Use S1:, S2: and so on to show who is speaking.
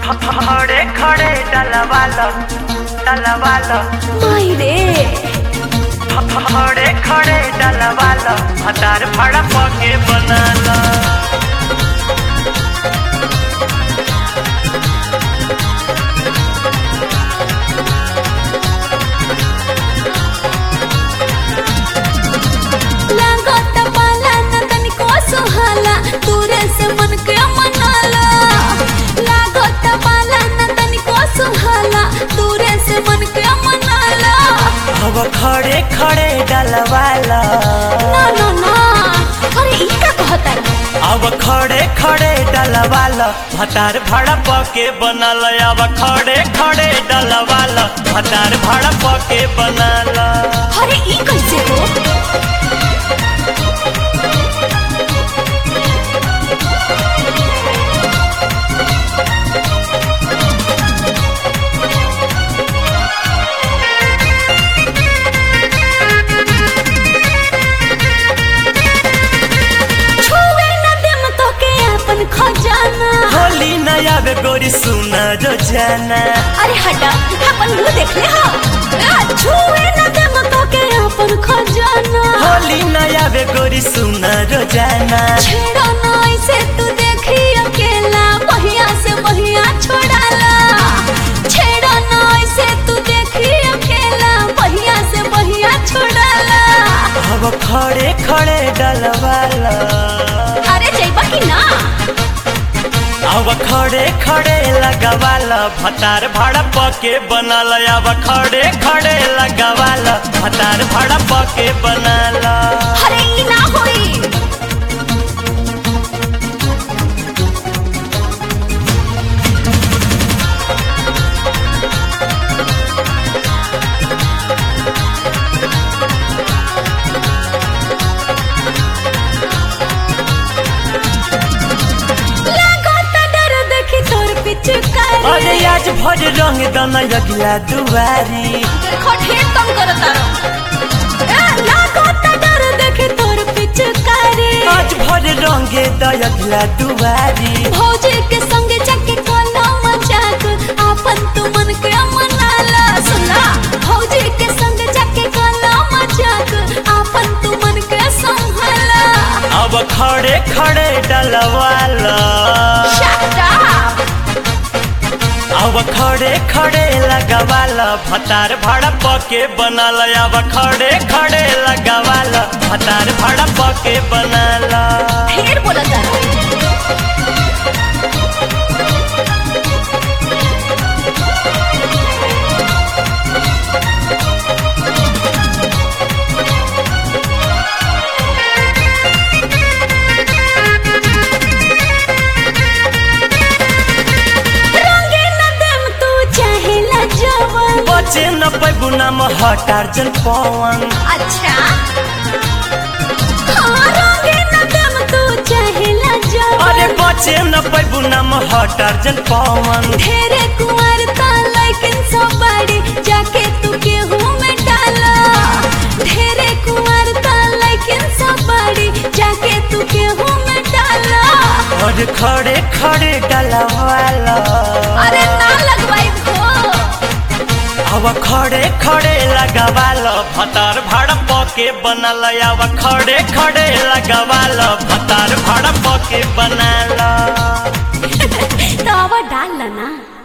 S1: खड़े खड़े डलवालो डलवालो
S2: माई रे
S1: खड़े खड़े डलवालो हतार फड़ा पके बनालो
S2: लागत पाला न तनिको सुहाला दूरे से मन के मनाला लागत पाला न तनिको सुहाला दूरे से मन के मनाला
S1: अब खड़े खड़े डलवालो
S2: ना ना ना अरे ई का कहता
S1: अब खड़े खड़े डलवालो हतार भड़ा पके बनल अब खड़े खड़े डलवालो हतार भड़ा पके बनल
S2: अरे ई कैसे हो छुए न देम तो के अपन खजाना
S1: होली नया बे गोरी सुना जो जाना
S2: अरे हटा अपन मुंह देख ले हो आ, छुए न देम तो के अपन खजाना
S1: होली नया बे गोरी सुना जो जाना
S2: छेड़ा ना ऐसे तू देखी अकेला बहिया से बहिया छोड़ाला छेड़ा ना ऐसे तू देखी अकेला बहिया से बहिया छोड़ाला
S1: अब खड़े खड़े डलवाला
S2: अरे जइबा कि ना
S1: अब खड़े खड़े लगवाला भतार भाड़ा पके बनल अब खड़े खड़े लगवाला भतार भाड़ा पके बनल
S2: अरे ई ना होई लागत डर देखी तोर पिचकारी
S1: अरे आज भर रंग दन अगला दुआरी
S2: देखो ढेर कम करो तारो ए, लागत डर देखी तोर पिचकारी
S1: आज भर रंग दगला दुआरी
S2: भौजी के संग जाके कोना मजाक आपन तू मन के मनाला सुना भौजी के संग जाके कोना मजाक आपन तू मन के संभाला
S1: अब खड़े खड़े डलवाला
S2: शट अप
S1: अब खड़े खड़े लगवाला भतार भाड़ा पके बनल अब खड़े खड़े लगवाला भतार भाड़ा पके बनल
S2: ढेर बोला तारो रंगे न देम तू चाहेला जवन
S1: बचे न पैबू नाम हटार जन पवन
S2: अच्छा हाँ रंगे न देम तू चाहेला
S1: अरे
S2: जवन
S1: बचे न पैबू नाम हटार जन पवन
S2: ढेरे कुंवर ता लेकिन सब बड़ी जाके तू गेहूं में डाला ढेरे कुंवर ता लेकिन सब बड़ी जाके तू गेहूं में डाला
S1: और खड़े खड़े डलवाला
S2: अरे ना लगवाई हो
S1: अब खड़े खड़े लगवाला भतार भाड़ा पके बनल अब खड़े खड़े लगवाला भतार भाड़ा पके बनल
S2: तो अब डाल ना